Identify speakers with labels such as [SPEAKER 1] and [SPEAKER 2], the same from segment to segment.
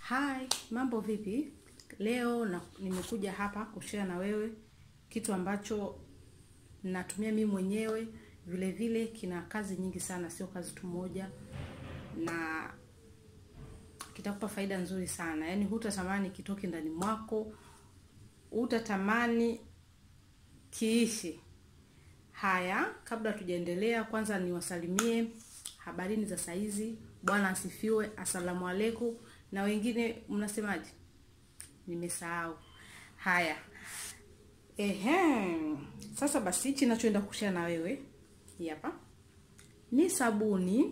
[SPEAKER 1] Hi, mambo vipi? Leo na, nimekuja hapa kushare na wewe kitu ambacho natumia mimi mwenyewe, vile vile kina kazi nyingi sana, sio kazi tu moja, na kitakupa faida nzuri sana. Yaani hutatamani kitoke ndani mwako, hutatamani kiishi. Haya, kabla tujaendelea, kwanza niwasalimie habarini za saizi. Bwana asifiwe, asalamu alaikum. Na wengine mnasemaje? Nimesahau. Haya, ehe, sasa basi, hichi nachoenda kushare na wewe hii hapa ni sabuni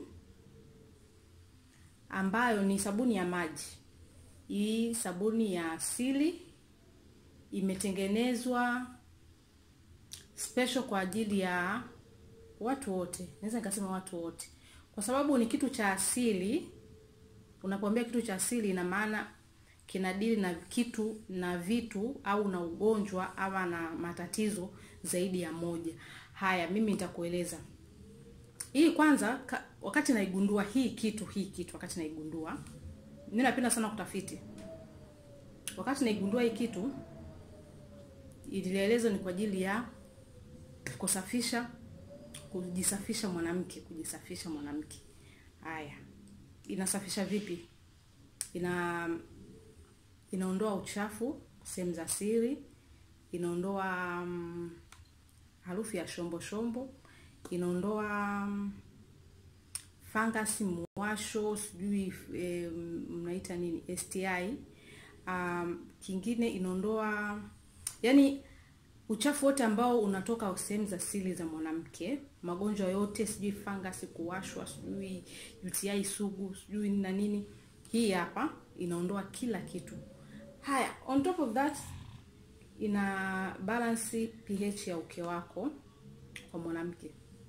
[SPEAKER 1] ambayo ni sabuni ya maji. Hii sabuni ya asili imetengenezwa special kwa ajili ya watu wote, naweza nikasema watu wote, kwa sababu ni kitu cha asili. Unapoambia kitu cha asili, ina maana kinadili na kitu na vitu au na ugonjwa ama na matatizo zaidi ya moja. Haya, mimi nitakueleza hii kwanza. Ka, wakati naigundua hii kitu hii kitu, wakati naigundua, mimi napenda sana kutafiti. Wakati naigundua hii kitu, ilielezwa ni kwa ajili ya kusafisha kujisafisha mwanamke, kujisafisha mwanamke. Haya, inasafisha vipi? Ina inaondoa uchafu sehemu za siri, inaondoa um, harufu ya shombo shombo, inaondoa um, fangasi, mwasho, sijui e, mnaita nini STI. Um, kingine inaondoa yani uchafu wote ambao unatoka sehemu za siri za mwanamke, magonjwa yote, sijui fangasi, kuwashwa, sijui UTI sugu, sijui na nini. Hii hapa inaondoa kila kitu. Haya, on top of that ina balance pH ya uke wako kwa mwanamke,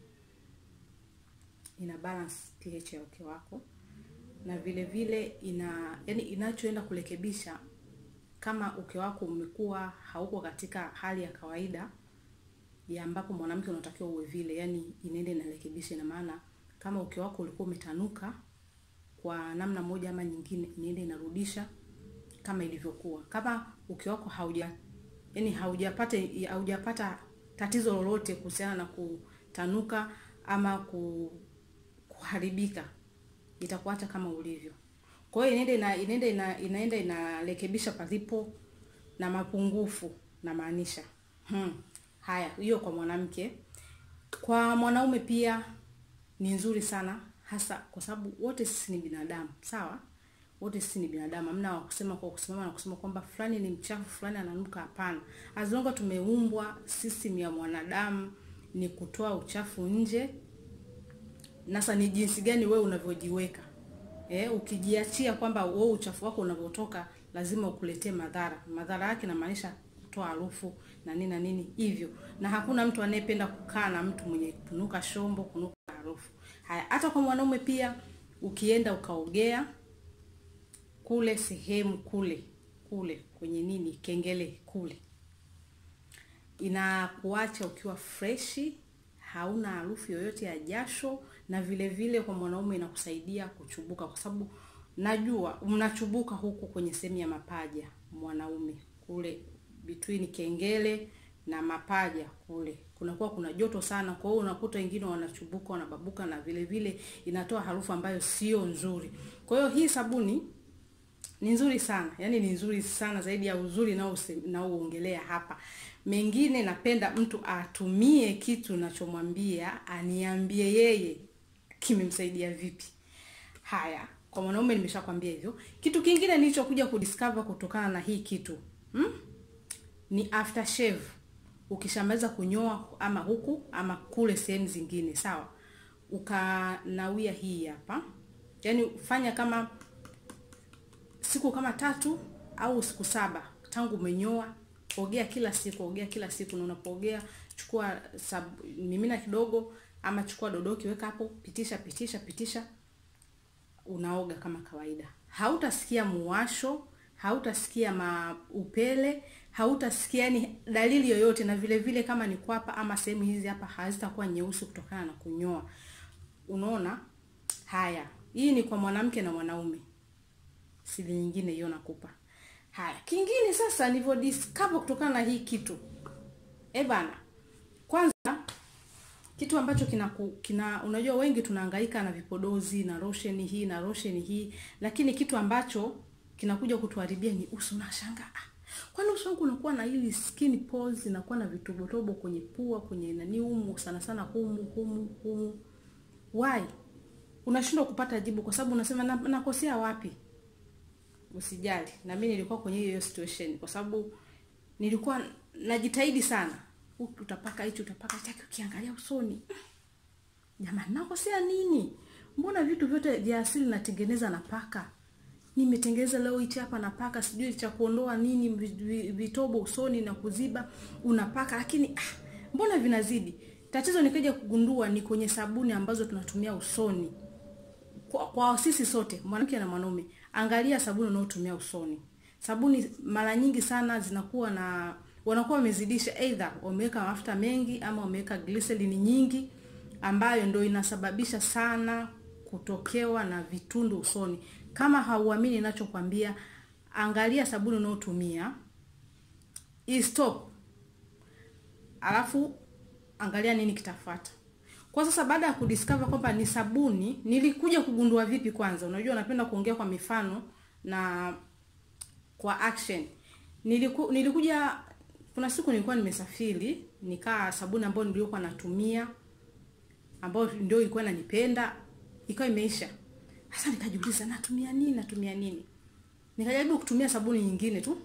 [SPEAKER 1] ina balance pH ya uke wako, na vile vile ina yani, inachoenda kurekebisha kama uke wako umekuwa hauko katika hali ya kawaida ya ambapo mwanamke unatakiwa uwe vile, yani inaenda inarekebisha. Ina maana kama uke wako ulikuwa umetanuka kwa namna moja ama nyingine, inaenda inarudisha kama ilivyokuwa. Kama uke wako hauja yani haujapata haujapata tatizo lolote kuhusiana na kutanuka ama kuharibika, itakuacha kama ulivyo. Kwa hiyo inaenda inaenda ina, inaenda inarekebisha palipo na mapungufu na maanisha. Hmm. Haya, hiyo kwa mwanamke. Kwa mwanaume pia ni nzuri sana hasa kwa sababu wote sisi ni binadamu, sawa? Wote sisi ni binadamu. Hamna wa kusema kwa kusimama na kusema kwamba fulani ni mchafu, fulani ananuka, hapana. As long as tumeumbwa system ya mwanadamu ni kutoa uchafu nje. Nasa ni jinsi gani wewe unavyojiweka Eh, ukijiachia kwamba wewe uchafu wako unavyotoka lazima ukuletee madhara. Madhara yake inamaanisha kutoa harufu na nini na nini hivyo, na hakuna mtu anayependa kukaa na mtu mwenye kunuka shombo, kunuka harufu. Haya, hata kwa mwanaume pia, ukienda ukaogea kule sehemu kule kule kwenye nini kengele kule, inakuacha ukiwa freshi, hauna harufu yoyote ya jasho na vile vile kwa mwanaume inakusaidia kuchubuka, kwa sababu najua mnachubuka huku kwenye sehemu ya mapaja. Mwanaume kule between kengele na mapaja kule kunakuwa kuna joto sana, kwa hiyo unakuta wengine wanachubuka, wanababuka, na vile vile inatoa harufu ambayo sio nzuri. Kwa hiyo hii sabuni ni nzuri sana, yani ni nzuri sana zaidi ya uzuri naoongelea hapa. Mengine napenda mtu atumie kitu nachomwambia, aniambie yeye kimemsaidia vipi. Haya, kwa mwanaume nimeshakwambia hivyo. Kitu kingine nilichokuja kudiscover kutokana na hii kitu hmm? ni aftershave. Ukishamaliza kunyoa ama huku ama kule sehemu zingine, sawa, ukanawia hii hapa, yaani fanya kama siku kama tatu au siku saba tangu umenyoa, ogea kila siku, ogea kila siku, na unapoogea chukua sab, mimina kidogo ama chukua dodoki weka hapo, pitisha pitisha pitisha, unaoga kama kawaida. Hautasikia muwasho, hautasikia maupele, hautasikia yani dalili yoyote, na vile vile kama ni kwapa ama sehemu hizi hapa hazitakuwa nyeusi kutokana na kunyoa. Unaona? Haya, hii ni kwa mwanamke na mwanaume. siri nyingine hiyo nakupa haya kingine sasa nilivyo discover kutokana na hii kitu eh bana kwanza kitu ambacho kina, kina unajua wengi tunahangaika na vipodozi na rosheni hii na rosheni hii lakini kitu ambacho kinakuja kutuharibia ni uso unashangaa ah, kwani uso wangu unakuwa na hili skin pores inakuwa na vitobotobo kwenye pua kwenye nani humu sana sana humu humu humu why unashindwa kupata jibu kwa sababu unasema na, nakosea wapi usijali na mimi nilikuwa kwenye hiyo situation kwa sababu nilikuwa najitahidi sana utapaka hichi utapaka chake ukiangalia usoni jamani nakosea nini mbona vitu vyote vya asili natengeneza napaka nimetengeneza leo hichi hapa napaka sijui cha kuondoa nini vitobo usoni na kuziba unapaka lakini ah, mbona vinazidi tatizo nikaja kugundua ni kwenye sabuni ambazo tunatumia usoni kwa, kwa sisi sote mwanamke na mwanaume angalia sabuni unaotumia usoni sabuni mara nyingi sana zinakuwa na wanakuwa wamezidisha either wameweka mafuta mengi ama wameweka glycerin nyingi ambayo ndio inasababisha sana kutokewa na vitundu usoni kama hauamini ninachokwambia angalia sabuni unaotumia stop alafu angalia nini kitafuata kwa sasa baada ya kudiscover kwamba ni sabuni nilikuja kugundua vipi kwanza unajua napenda kuongea kwa mifano na kwa action Niliku, nilikuja kuna siku nilikuwa nimesafiri nikaa sabuni ambayo nilikuwa natumia ambayo ndio ilikuwa inanipenda ikawa imeisha sasa nikajiuliza natumia nini natumia nini nikajaribu kutumia sabuni nyingine tu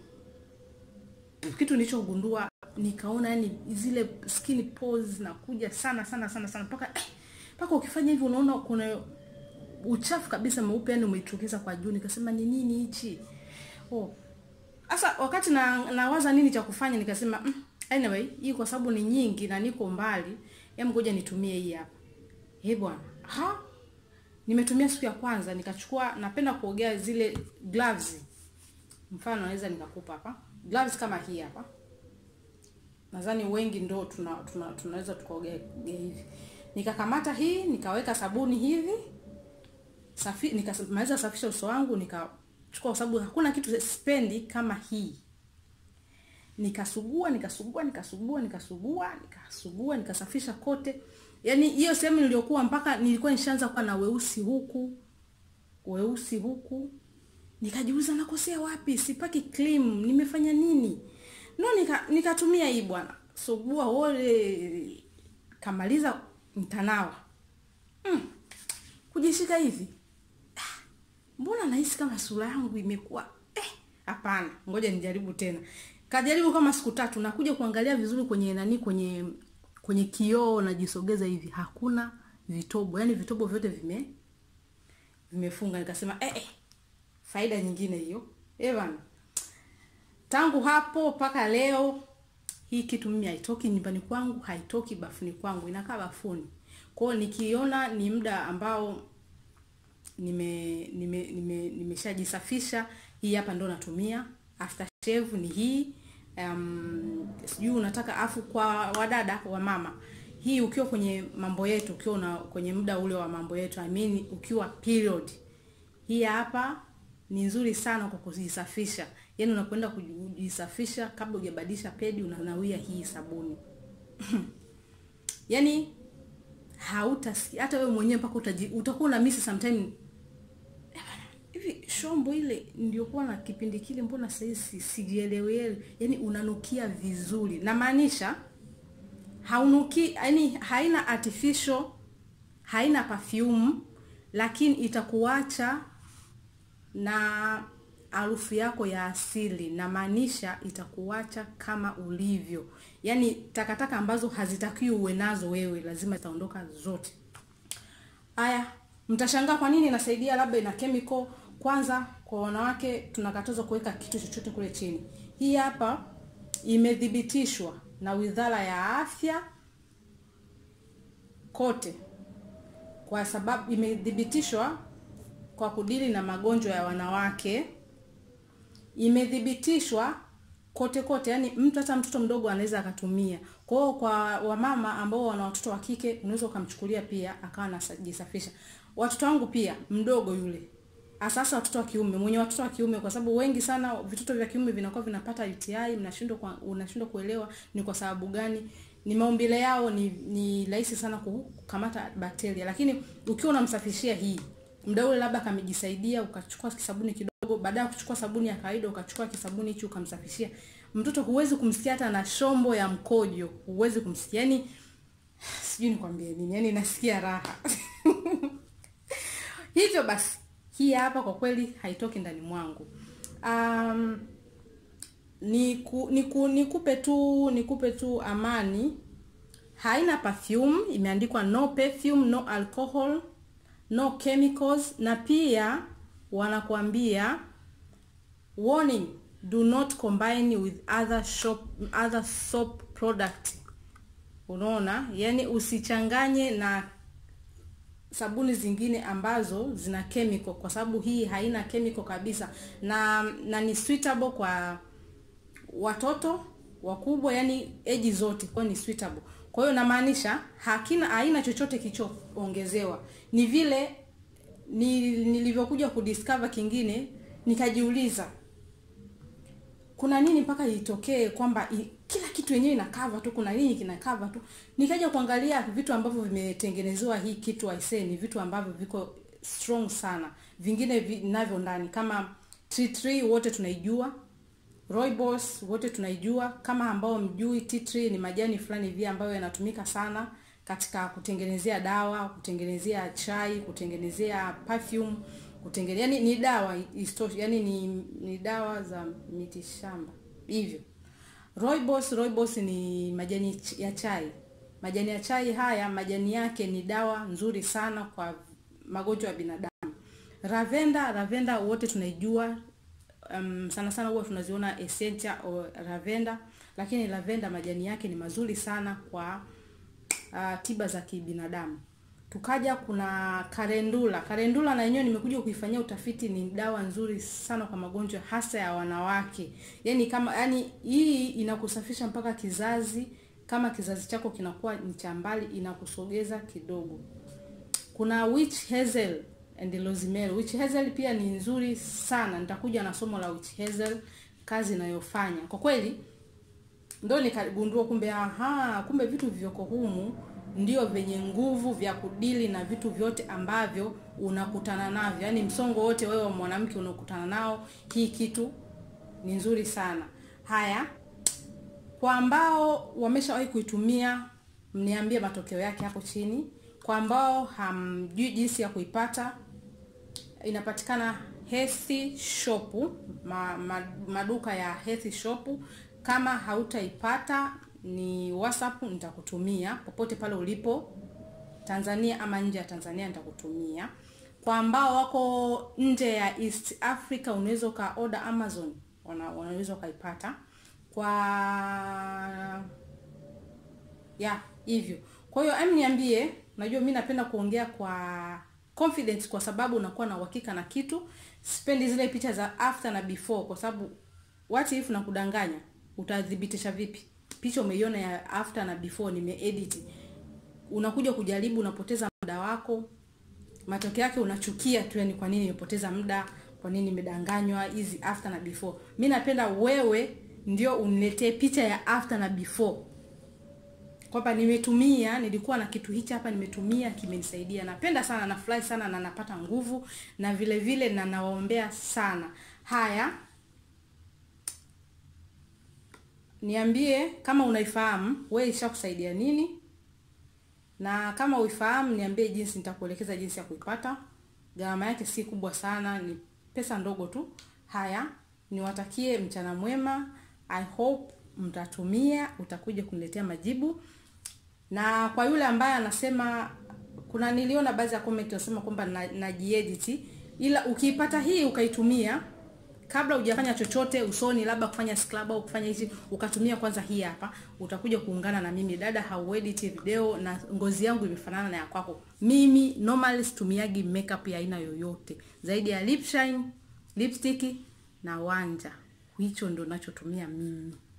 [SPEAKER 1] kitu nilichogundua nikaona yani zile skin pores zinakuja sana sana sana sana mpaka eh, mpaka ukifanya hivi unaona kuna uchafu kabisa mweupe yani umeitokeza kwa juu nikasema ni nini hichi oh sasa wakati na nawaza nini cha kufanya nikasema mm, anyway hii kwa sababu ni nyingi na niko mbali hem ngoja nitumie hii hapa eh bwana ha nimetumia siku ya kwanza nikachukua napenda kuogea zile gloves mfano naweza nikakupa hapa gloves kama hii hapa nadhani wengi ndo tuna, tuna, tunaweza tukaogea hivi nikakamata hii nikaweka sabuni hivi safi nikamaliza safisha uso wangu nikachukua kwa sababu hakuna kitu spendi kama hii nikasugua nikasugua nikasugua nikasugua nikasugua nikasafisha kote yaani hiyo sehemu niliyokuwa mpaka nilikuwa nishaanza kuwa na weusi huku weusi huku nikajiuliza nakosea wapi sipaki cream nimefanya nini no nika nikatumia hii bwana sugua wole kamaliza mtanawa mm. kujishika hivi ah, mbona nahisi kama sura yangu imekuwa eh hapana ngoja nijaribu tena kajaribu kama siku tatu nakuja kuangalia vizuri kwenye nani kwenye kwenye kioo najisogeza hivi hakuna vitobo yani vitobo vyote vime vimefunga nikasema eh, eh faida nyingine hiyo eh bana tangu hapo mpaka leo hii kitu mimi haitoki nyumbani kwangu haitoki bafuni kwangu inakaa bafuni kwao nikiona ni muda ambao nime nime nime nimeshajisafisha hii hapa ndo natumia after shave ni hii um, sijui unataka afu kwa wadada wa mama hii ukiwa kwenye mambo yetu ukiwa una, kwenye muda ule wa mambo yetu I mean, ukiwa period hii hapa ni nzuri sana kwa kujisafisha yaani unakwenda kujisafisha kabla hujabadilisha pedi unanawia hii sabuni yaani hautasikia hata wewe mwenyewe mpaka utakuwa una misi sometime hivi shombo ile niliokuwa na kipindi kile mbona sahii sijielewele yani unanukia vizuri namaanisha haunuki yani haina artificial haina perfume lakini itakuacha na harufu yako ya asili namaanisha itakuacha kama ulivyo yaani takataka ambazo hazitakiwi uwe nazo wewe lazima zitaondoka zote haya mtashangaa kwa nini inasaidia labda ina chemical kwanza kwa wanawake tunakatazwa kuweka kitu chochote kule chini hii hapa imethibitishwa na wizara ya afya kote kwa sababu imethibitishwa kwa kudili na magonjwa ya wanawake imethibitishwa kote kote yani mtu hata mtoto mdogo anaweza akatumia kwa hiyo kwa wamama ambao wana watoto wa kike unaweza ukamchukulia pia akawa anajisafisha watoto wangu pia mdogo yule asasa watoto wa kiume mwenye watoto wa kiume kwa sababu wengi sana vitoto vya kiume vinakuwa vinapata UTI mnashindwa kwa, unashindwa kuelewa ni kwa sababu gani ni maumbile yao ni ni rahisi sana kukamata bakteria lakini ukiwa unamsafishia hii muda ule labda kamejisaidia ukachukua kisabuni kidogo baada ya kuchukua sabuni ya kawaida ukachukua kisabuni hicho ukamsafishia mtoto huwezi kumsikia hata na shombo ya mkojo huwezi kumsikia yani sijui nikwambie nini yani nasikia raha hivyo basi hii hapa kwa kweli haitoki ndani mwangu um, niku, niku, nikupe tu nikupe tu amani haina perfume imeandikwa no perfume no alcohol no chemicals na pia wanakuambia warning do not combine with other shop other soap product unaona yani usichanganye na sabuni zingine ambazo zina chemical kwa sababu hii haina chemical kabisa na na ni suitable kwa watoto wakubwa yani eji zote kwa ni suitable kwa hiyo namaanisha hakina haina chochote kilichoongezewa ni vile ni, nilivyokuja kudiscover kingine nikajiuliza kuna nini mpaka itokee kwamba i, kila kitu yenyewe ina cover tu kuna nini kina cover tu nikaja kuangalia vitu ambavyo vimetengenezewa hii kitu aisee ni vitu ambavyo viko strong sana vingine vinavyo ndani kama T3 wote tunaijua Rooibos wote tunaijua kama ambao mjui T3 ni majani fulani hivi ambayo yanatumika sana katika kutengenezea dawa kutengenezea chai kutengenezea perfume kutengeneza yani ni dawa istoshi yani ni, ni dawa za miti shamba hivyo Rooibos Rooibos ni majani ya chai majani ya chai haya majani yake ni dawa nzuri sana kwa magonjwa ya binadamu Ravenda Ravenda wote tunaijua um, sana sana huwa tunaziona essential o lavender lakini lavender majani yake ni mazuri sana kwa uh, tiba za kibinadamu tukaja kuna karendula karendula na yenyewe nimekuja kuifanyia utafiti ni dawa nzuri sana kwa magonjwa hasa ya wanawake yani kama yani hii inakusafisha mpaka kizazi kama kizazi chako kinakuwa ni cha mbali inakusogeza kidogo kuna witch hazel and rosemary witch hazel pia ni nzuri sana nitakuja na somo la witch hazel kazi inayofanya kwa kweli ndo nikagundua kumbe aha kumbe vitu vilivyoko humu ndio vyenye nguvu vya kudili na vitu vyote ambavyo unakutana navyo yaani msongo wote wewe wa mwanamke unaokutana nao hii kitu ni nzuri sana haya kwa ambao wameshawahi kuitumia mniambie matokeo yake hapo chini kwa ambao hamjui jinsi ya kuipata inapatikana Healthy Shop ma, ma, maduka ya Healthy Shop kama hautaipata ni WhatsApp nitakutumia popote pale ulipo Tanzania ama nje ya Tanzania nitakutumia. Kwa ambao wako nje ya East Africa unaweza uka order Amazon, unaweza ukaipata kwa ya hivyo. Kwa hiyo em, niambie, najua mimi napenda kuongea kwa confidence kwa sababu unakuwa na uhakika na kitu. Sipendi zile picha za after na before kwa sababu what if na kudanganya, utathibitisha vipi? picha umeiona ya after na before nimeedit unakuja kujaribu unapoteza muda wako matokeo yake unachukia tu yani kwa nini nimepoteza muda kwa nini nimedanganywa hizi after na before mi napenda wewe ndio uniletee picha ya after na before kwamba nimetumia nilikuwa na kitu hichi hapa nimetumia kimenisaidia napenda sana nafurahi sana na napata nguvu na vile vile na nawaombea sana haya niambie kama unaifahamu we ishakusaidia nini na kama uifahamu niambie jinsi nitakuelekeza jinsi ya kuipata gharama yake si kubwa sana ni pesa ndogo tu haya niwatakie mchana mwema i hope mtatumia utakuja kuniletea majibu na kwa yule ambaye anasema kuna niliona baadhi ya comment wanasema kwamba najiedit na ila ukiipata hii ukaitumia kabla hujafanya chochote usoni labda kufanya scrub au kufanya hizi ukatumia kwanza hii hapa utakuja kuungana na mimi dada hauedit video na ngozi yangu imefanana na ya kwako mimi normally situmiagi makeup ya aina yoyote zaidi ya lip shine lipstick na wanja hicho ndo nachotumia mimi